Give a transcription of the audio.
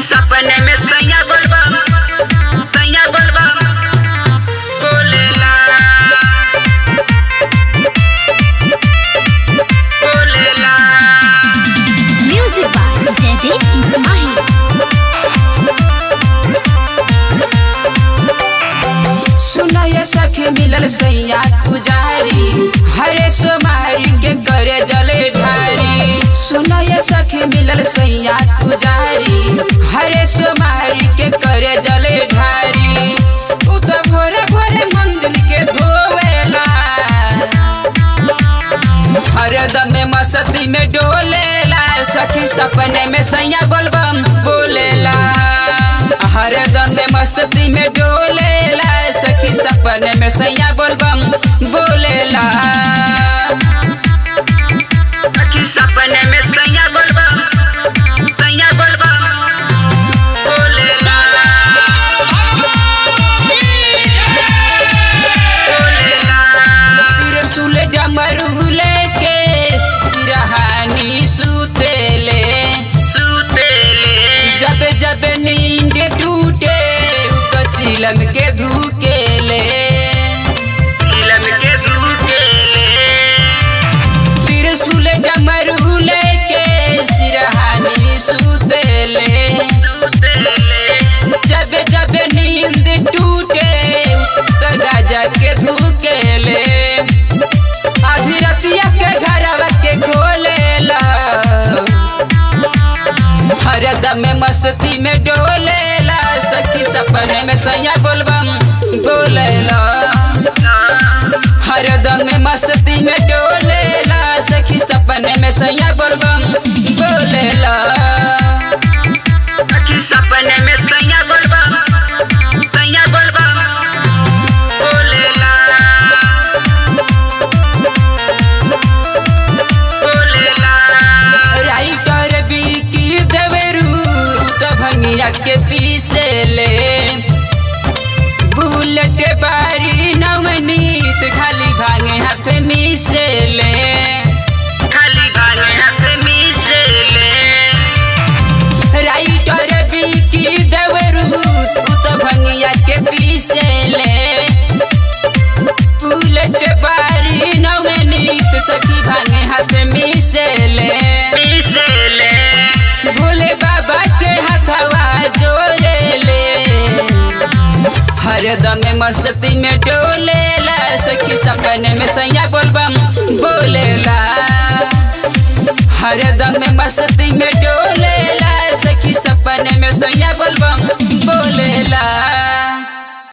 सपने में सैया बोलबा सैया बोलबा बोलेला बोलेला Music by Jaideep Mahi. सुना ये सखी मिलल सैया पुजारी हरे सोमारी के करे जले ढारी सुना ये सखी मिलल सैया पुजारी हरे सोमारी के करे जले ढारी उ तो भोरे भोरे मंदिर के धोवेला हरदम में मस्ती में डोलेला सखी सपने में सैया गोलबम बोलेला हरदम में मस्ती में डोलेला सखी सपने में सैया गोलबम बोलेला सखी सपने में सैया गोलबम सैया गोलबम बोलेला त्रिशूल डमरू लेके सिरहानी सुतेले सुतेले जब जब नींद टूटे तो चिलम के धुकेले चिलम के धुकेले त्रिशूल डमरू लेके सिरहानी सुतेले सुतेले जब जब नींद टूटे तो गाजा के धुकेले आधी रतिया के घरवा के खोलेला हरदम में मस्ती में डोलेला सखी सपने में सैया गोलबम बोलेला हरदम में मस्ती में डोलेला सखी सपने में सैया गोलबम बोलेला सखी सपने में सैया गोलबम सैया गोलबम बोलेला बोलेला राइटर बिकी देवरू तो भंगिया के पीसे ले बुलेट बारी नवनीत खाली भांगे हाथ मिसे ले खाली भांगे हाथ मिसे ले राइटर बिकी देवरू तो भंगिया के पीसे ले बुलेट बारी नवनीत सखी भांगे हाथ मिसेले मिसेले भोले बाबा के हथवा जोड़ेले हरदम मस्ती में डोलेला सखी सपने में सैया बोलबम बोलेला हरदम मस्ती में डोलेला सखी सपने में सैया बोलबम बोलेला